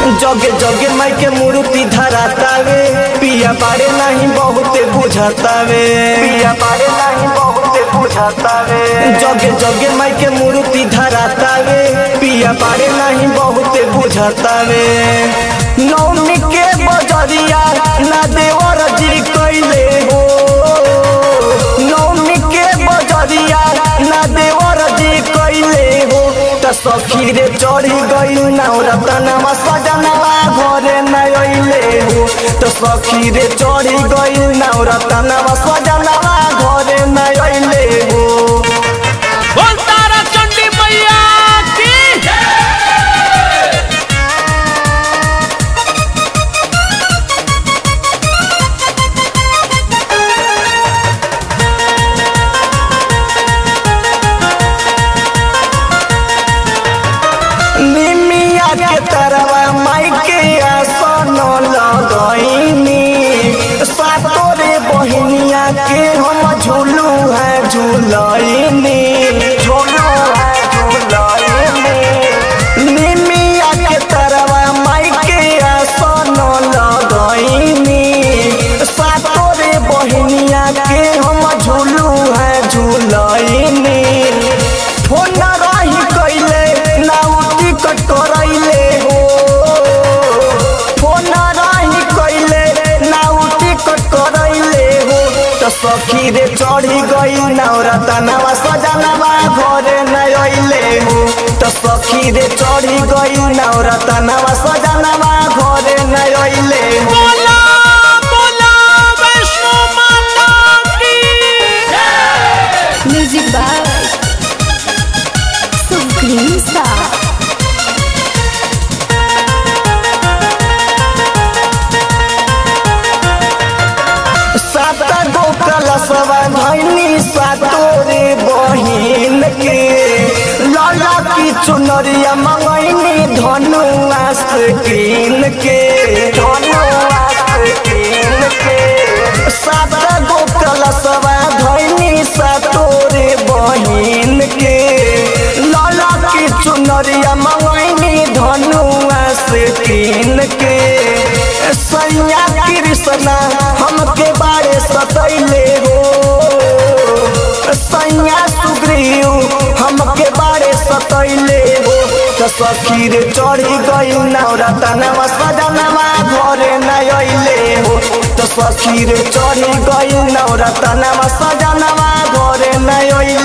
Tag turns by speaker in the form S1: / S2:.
S1: जगे जगे माई के मूर्ति धरातावे पिया बारे नहीं बहुते बुझातावे पिया बारे नहीं बहुते बुझातावे जगे जगे माई के मूर्ति धरातावे पिया बारे नहीं बहुते बुझातावे नौमी के बजरिया ना देवर जी कैले हो नौमी के बजरिया ना देवर जी कैले हो त सखी रे चढ़ी गई नवरतनवा सजनवा घरे न अइले हो त सखी रे चढ़ी गई नवरतनवा सजनवा घरे न अइले हो
S2: बोल तारा चंडी मैया की
S1: निमिया के तरवा माई के आसन लगैनी सातो रे बहिनिया के हम झूलू है झूलैनी झूलू है झूलैनी निमिया के तरवा माई के आसन लगैनी सातो रे बहिनिया के हम झूलू है झूलैनी फोन रही कैले ना टिकट करैले हो फोन रही कैले ना टिकट करैले हो त सखी रे चढ़ी गई नवरतनवा सजनवा घरे न अइले हो त सखी रे चढ़ी गई नवरतनवा सजनवा घरे न अइले हो
S2: बोला बोला वैष्णो माता की
S3: म्यूजिक बाय सुप्रीम स्टार
S1: सात गो कलशवा धैनी सातो रे बहिन के लाला की चुनरिया मंगैनी धनु आस्तीन के धनु आस्तीन के सात गो कलशवा धैनी सातो रे बहिन के लाला की चुनरिया मंगैनी धनु आस्तीन के सैया कृष्णा हमके बारे सतैले हो सैया सुग्रीव हमके बारे सतैले हो त सखी रे चढ़ी गई नवरतनवा सजनवा घरे न अइले हो त सखी रे चढ़ी गई नवरतनवा सजनवा घरे न अइले